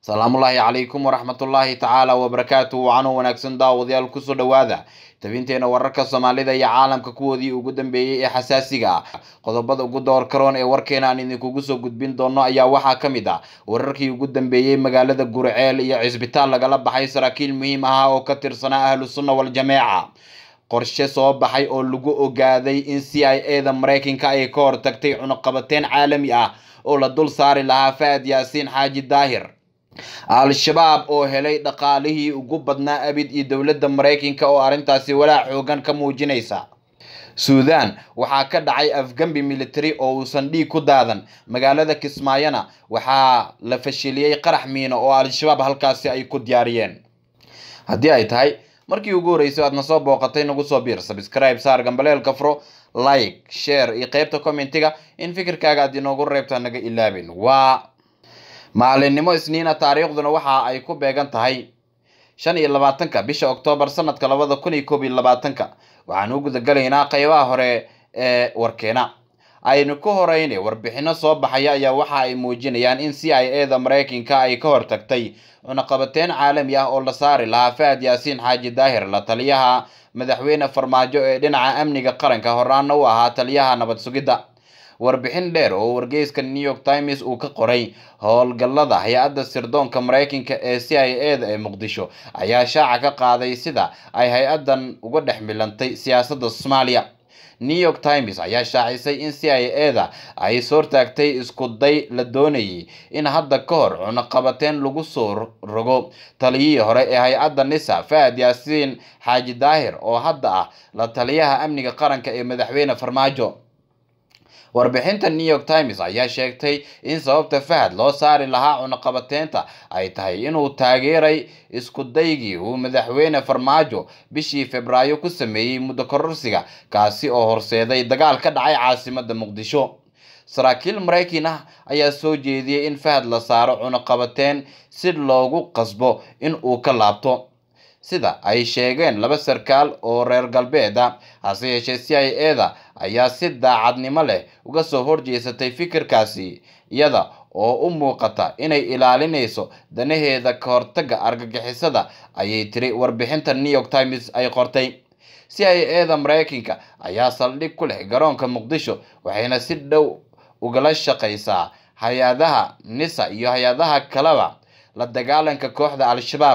salaamullaahi calaykum waraxmatullaahi tacaala wabarakaatu wacanoo wanaagsan daawadayaal kusoo dhowaada tabinteena wararka soomaalida iyo caalamka kuwoodii ugu dambeeyey ee xasaasiga ah qodobada ugu door karoon ee warkeena aan idinkugu soo gudbin doono ayaa waxaa ka mid ah wararkii ugu dambeeyey magaalada gurceel iyo cisbitaal lagala baxay saraakiil muhiim ah oo ka tirsanaa ahlu sunna waljameeca qorshe soo baxay oo lagu ogaaday in c i a da mareykanka ay ka hortagtay cunuqabateyn caalami ah oo la dul saari lahaa fahad yaasiin xaaji daahir al-shabaab oo helay dhaqaalihii ugu badnaa abid iyo dowladda mareykanka oo arrintaasi walaac xoogan ka muujinaysa suudan waxaa ka dhacay afgambi military oo uusan dhiig ku daadan magaalada kismaayona waxaa la fashiliyey qarax miino oo al-shabaab halkaasi ay ku diyaariyeen haddii ay tahay markii ugu horreysay aad na soo booqatay nagu soo biir subscribe saar gambaleelka furo like share iyo qeybta commentiga in fikirkaaga aad inoogu reebtaa naga ilaabin waa maalinimo isniina taariikhduna waxa ay ku beegan tahay shan iyo labaatanka bisha oktoobar sanadka labada kun iyo koob iyo labaatanka waxaan u gudagalaynaa qeybaha hore ee warkeena aynu ka horeyne warbixino soo baxaya ayaa waxa ay muujinayaan in c i a da mareykanka ay ka hortagtay cunaqabateyn caalami ah oo la saari lahaa fahad yaasiin xaaji daahir la taliyaha madaxweyne farmaajo ee dhinaca amniga qaranka horaana u ahaa taliyaha nabad sugidda warbixin dheer oo wargeyska new york times uu ka qoray howlgallada hay-adda sirdoonka mareykanka ee c i a da ee muqdisho ayaa shaaca ka qaaday sida ay hay-addan uga dhex milantay siyaasadda soomaaliya new york times ayaa shaacisay in c i a da ay soortaagtay isku day la doonayay in hadda ka hor cunaqabateyn lagu soo rogo taliyihii hore ee hay-adda nisa fahad yaasiin xaaji daahir oo hadda ah la taliyaha amniga qaranka ee madaxweyne farmaajo warbixinta new york times ayaa sheegtay in sababta fahad loo saari lahaa cunaqabateynta ay tahay inuu taageeray isku daygii uu madaxweyne farmaajo bishii februaayo ku sameeyey muddo kororsiga kaasi oo horseeday dagaal ka dhacay caasimada muqdisho saraakiil mareykan ah ayaa soo jeediyey in fahad la saaro cunaqabateyn si loogu qasbo in uu ka laabto sida ay sheegeen laba sarkaal oo reer galbeed ah hase yeeshee c i a da ayaa si daacadnimo leh uga soo horjeesatay fikirkaasi iyada oo u muuqata inay ilaalinayso danaheeda ka hortaga argagixisada ayay tiri warbixinta new york times ay qortay c i a da mareykanka ayaa saldhig ku leh garoonka muqdisho waxayna si dhow ugala shaqaysaa hay-adaha nisa iyo hay-adaha kaleba la dagaalanka kooxda al-shabaab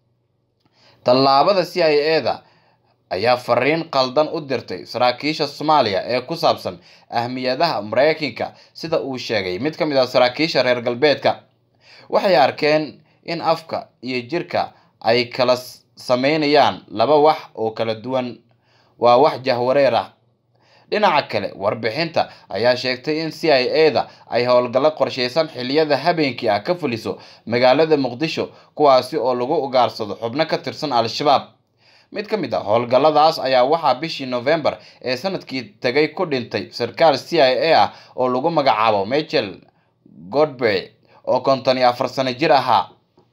tallaabada c i a da ayaa fariin qaldan u dirtay saraakiisha soomaaliya ee ku saabsan ahmiyadaha mareykanka sida uu sheegay mid ka mid ah saraakiisha reer galbeedka waxay arkeen in afka iyo jirka ay kala sameynayaan laba wax oo kala duwan waa wax jahwareer ah dhinaca kale warbixinta ayaa sheegtay in c i a da ay howlgallo qorsheysan xiliyada habeenkii ah ka fuliso magaalada muqdisho kuwaasi oo lagu ugaarsado xubno ka tirsan al-shabaab mid ka mid a howlgalladaas ayaa waxaa bishii novembar ee sanadkii tagay ku dhintay sarkaal c i a ah oo lagu magacaabo michel godbey oo konton iyo afar sano jir ahaa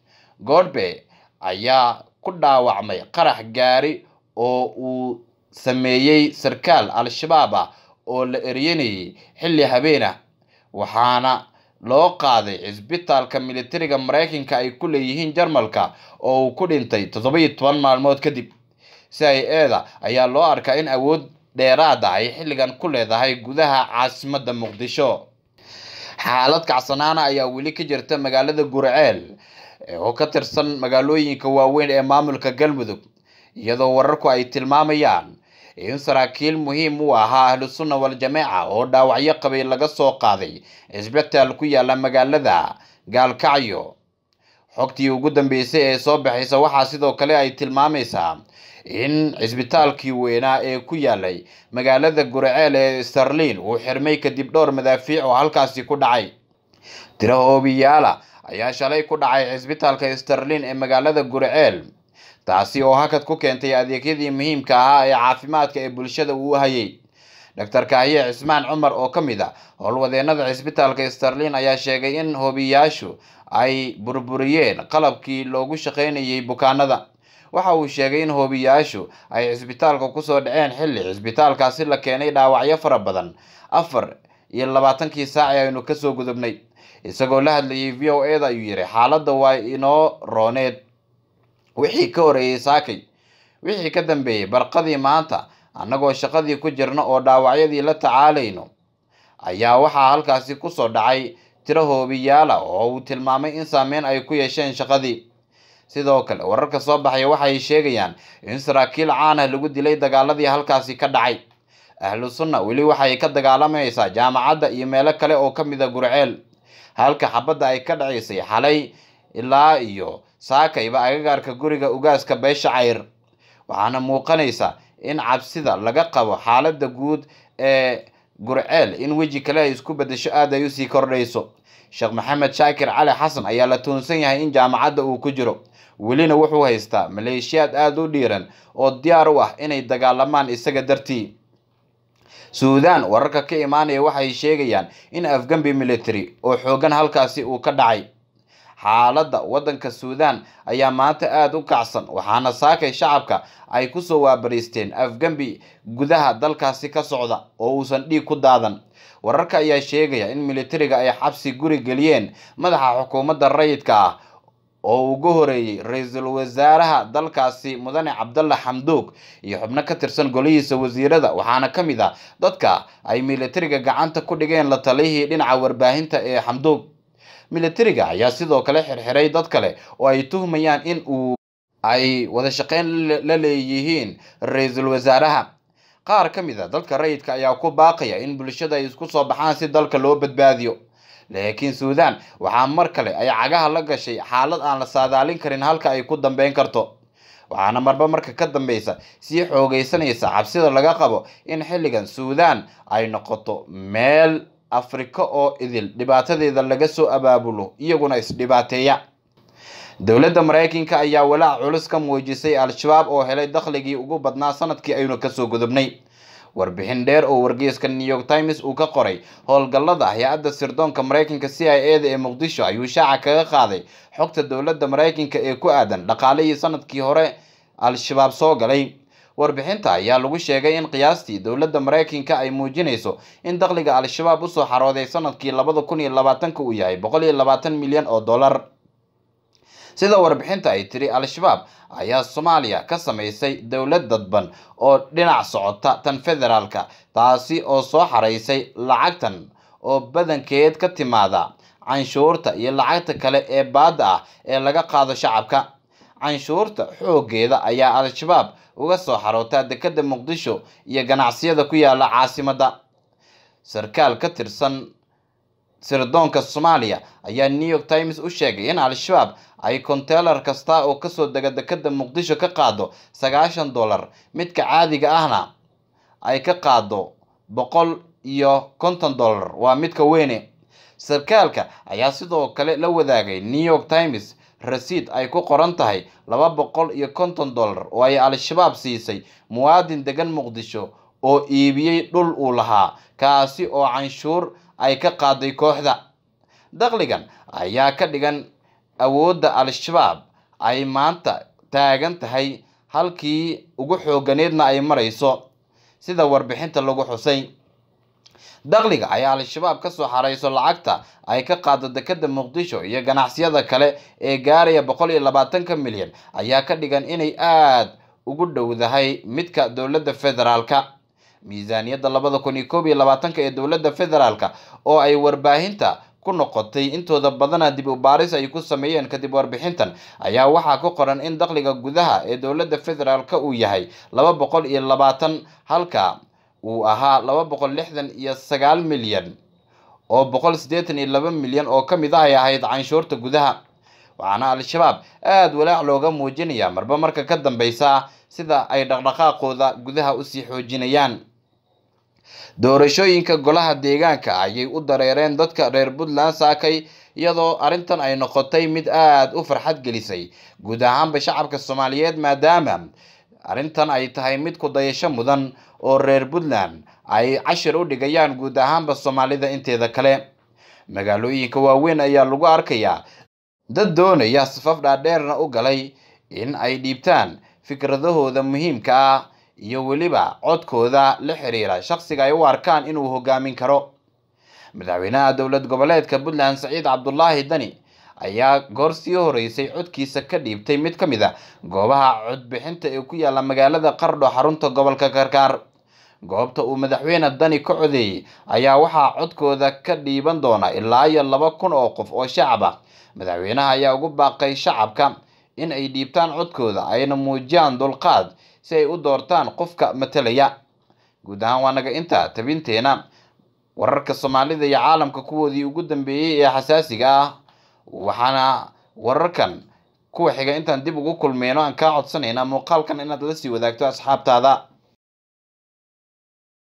godbey ayaa ku dhaawacmay qarax gaari oo uu sameeyey sarkaal al-shabaab ah oo la eryanayay xilli habeen ah waxaana loo qaaday cisbitaalka militariga mareykanka ay ku leeyihiin jarmalka oo uu ku dhintay toddoba-iyo toban maalmood kadib c i a da ayaa loo arkaa in awood dheeraada ay xilligan ku leedahay gudaha caasimadda muqdisho xaalad kacsanaana ayaa weli ka jirta magaalada gurceel oo ka tirsan magaalooyinka waaweyn ee maamulka galmudug iyadoo wararku ay tilmaamayaan in saraakiil muhiim u ahaa ahlu sunna wal-jameeca oo dhaawacyo qabay laga soo qaaday cisbitaal ku yaala magaalada gaalkacyo xogtii ugu dambeysay ee soo baxaysa waxaa sidoo kale ay tilmaamaysaa in cisbitaalkii weynaa ee ku yaalay magaalada gurceel ee starlin uu xirmay kadib dhowr madaafiic oo halkaasi ku dhacay tiro hoobiyaala ayaa shalay ku dhacay cisbitaalka starlin ee magaalada gurceel taasi oo hakad ku keentay adeegyadii muhiimka ahaa ee caafimaadka ee bulshada uu hayay doctor kaahiye cismaan cumar oo ka mid a howlwadeenada cisbitaalka starlin ayaa sheegay in hoobiyaashu ay burburiyeen qalabkii loogu shaqaynayay bukaanada waxa uu sheegay in hoobiyaashu ay cisbitaalka kusoo dhaceen xilli cisbitaalkaasi la keenay dhaawacyo fara badan afar iyo labaatankii saaci aynu kasoo gudubnay isagoo la hadlayay v o e da ayuu yidhi xaaladda waa inoo rooneed wixii ka horeeyey saakay wixii ka dambeeyey barqadii maanta annagoo shaqadii ku jirna oo dhaawacyadii la tacaalayno ayaa waxaa halkaasi kusoo dhacay tiro hoobiyaala oo uu tilmaamay in saameyn ay ku yeesheen shaqadii sidoo kale wararka soo baxaya waxay sheegayaan in saraakiil caan ah lagu dilay dagaaladii halkaasi ka dhacay ahlu sunna weli waxay ka dagaalamaysaa jaamacadda iyo meelo kale oo ka mid a gurceel halka xabadda ay ka dhacaysay xalay ilaa iyo saakayba agagaarka guriga ugaaska beesha cayr waxaana muuqanaysa in cabsida laga qabo xaaladda guud ee gurceel in weji kale ay isku bedesho aada ay usii kordhayso sheekh maxamed shaakir cali xasan ayaa la tuunsan yahay in jaamacadda uu ku jiro welina wuxuu haystaa maleeshiyaad aada u dhiiran oo diyaar u ah inay dagaalamaan isaga dartii suudaan wararka ka imaanaya waxay sheegayaan in afgambi military oo xoogan halkaasi uu ka dhacay xaaladda waddanka suudaan ayaa maanta aada u kacsan waxaana saakay shacabka ay kusoo waabariisteen afgambi gudaha dalkaasi ka socda oo uusan dhiig ku daadan wararka ayaa sheegaya in militariga ay xabsi guri geliyeen madaxa xukuumadda rayidka ah oo ugu horeeyey ra-iisul wasaaraha dalkaasi mudane cabdalla xamduug iyo xubno ka tirsan golihiisa wasiirada waxaana ka mid ah dadka ay militariga gacanta ku dhigeen la taliyihii dhinaca warbaahinta ee xamduug militariga ayaa sidoo kale xirxiray dad kale oo ay tuhmayaan in uu ay wada shaqeyn la leeyihiin ra-iisul wasaaraha qaar ka mid a dadka rayidka ayaa ku baaqaya in bulshada ay isku soo baxaan si dalka loo badbaadiyo laakiin suudaan waxaa mar kale ay cagaha la gashay xaalad aan la saadaalin karin halka ay ku dambeyn karto waxaana marba marka ka dambeysa sii xoogeysanaysa cabsida laga qabo in xilligan suudaan ay noqoto meel afrika oo idil dhibaatadeeda laga soo abaabulo iyaguna isdhibaateeya dowladda maraykanka ayaa walaac culus ka muujisay al-shabaab oo helay dakhligii ugu badnaa sanadkii aynu kasoo gudubnay warbixin dheer oo wargeyska new york times uu ka qoray howlgallada hay-adda sirdoonka maraykanka c i a da ee muqdisho ayuu shaaca kaga qaaday xogta dowladda maraykanka ee ku aadan dhaqaalihii sanadkii hore al-shabaab soo galay warbixinta ayaa lagu sheegay in qiyaastii dowladda maraykanka ay muujinayso in dakhliga al-shabaab usoo xarooday sanadkii labada kun iyo labaatanka uu yahay boqol iyo labaatan milyan oo dollar sida warbixinta ay tiri al-shabaab ayaa soomaaliya ka samaysay dowlad dadban oo dhinac socota tan federaalka taasi oo soo xaraysay lacagtan oo badankeed ka timaada canshuurta iyo lacagta kale ee baadda ah ee laga qaado shacabka canshuurta xooggeeda ayaa al-shabaab uga soo xarootaa dekedda muqdisho iyo ganacsiyada ku yaala caasimadda sarkaal ka tirsan sirdoonka soomaaliya ayaa new york times u sheegay in al-shabaab ay konteelar kasta oo kasoo dega dekedda muqdisho ka qaado sagaashan dollar midka caadiga ahna ay ka qaado boqol iyo konton dollar waa midka weyne sarkaalka ayaa sidoo kale la wadaagay new york times rasiid ay ku qoran tahay laba boqol iyo konton dollar oo ay al-shabaab siisay muwaadin degan muqdisho oo iibiyey dhul uu lahaa kaasi oo canshuur ay ka qaaday kooxda dakhligan ayaa ka dhigan awoodda al-shabaab ay maanta taagan tahay halkii ugu xooganeedna ay marayso sida warbixinta lagu xusay dakhliga ayaa al-shabaab kasoo xarayso lacagta ay ka qaado dekedda muqdisho iyo ganacsiyada kale ee gaaraya boqol iyo labaatanka milyan ayaa ka dhigan inay aada ugu dhowdahay midka dowladda federaalka miisaaniyadda labada kun iyo koob iyo labaatanka ee dowladda federaalka oo ay warbaahinta ku noqotay intooda badana dib u baaris ay ku sameeyeen kadib warbixintan ayaa waxaa ku qoran in dakhliga gudaha ee dowladda federaalka uu yahay laba boqol iyo labaatan halka uu ahaa laba boqol lixdan iyo sagaal milyan oo boqol siddeetan iyo laba milyan oo ka mid ah ay ahayd canshuurta gudaha waxaana al-shabaab aada walaac looga muujinayaa marba marka ka dambeysa sida ay dhaqdhaqaaqooda gudaha usii xoojinayaan doorashooyinka golaha deegaanka ayay u dareereen dadka reer puntland saakay iyadoo arrintan ay noqotay mid aada u farxad gelisay guud ahaanba shacabka soomaaliyeed maadaama arrintan ay tahay mid ku dayasho mudan oo reer puntland ay cashir u dhigayaan guud ahaanba soomaalida inteeda kale magaalooyinka waaweyn ayaa lagu arkayaa dad doonaya safaf dhaadheerna u galay in ay dhiibtaan fikradahooda muhiimka ah iyo weliba codkooda la xiriira shaqsiga ay u arkaan inuu hogaamin karo madaxweynaha dowlad goboleedka puntland saciid cabdulaahi dani ayaa goor sii horeysay codkiisa ka dhiibtay mid ka mid a goobaha codbixinta ee ku yaala magaalada qardho xarunta gobolka karkaar goobta uu madaxweyne dani ka codeeyey ayaa waxaa codkooda ka dhiiban doona ilaa iyo laba kun oo qof oo shacab ah madaxweynaha ayaa ugu baaqay shacabka in ay dhiibtaan codkooda ayna muujiyaan dulqaad si ay u doortaan qofka matalaya guud ahaan waa naga intaa tabinteena wararka soomaalida iyo caalamka kuwoodii ugu dambeeyey ee xasaasiga ah waxaana wararkan kuwa xiga intaan dib ugu kulmeyno aan kaa codsanaynaa muuqaalkan inaad la sii wadaagto asxaabtaada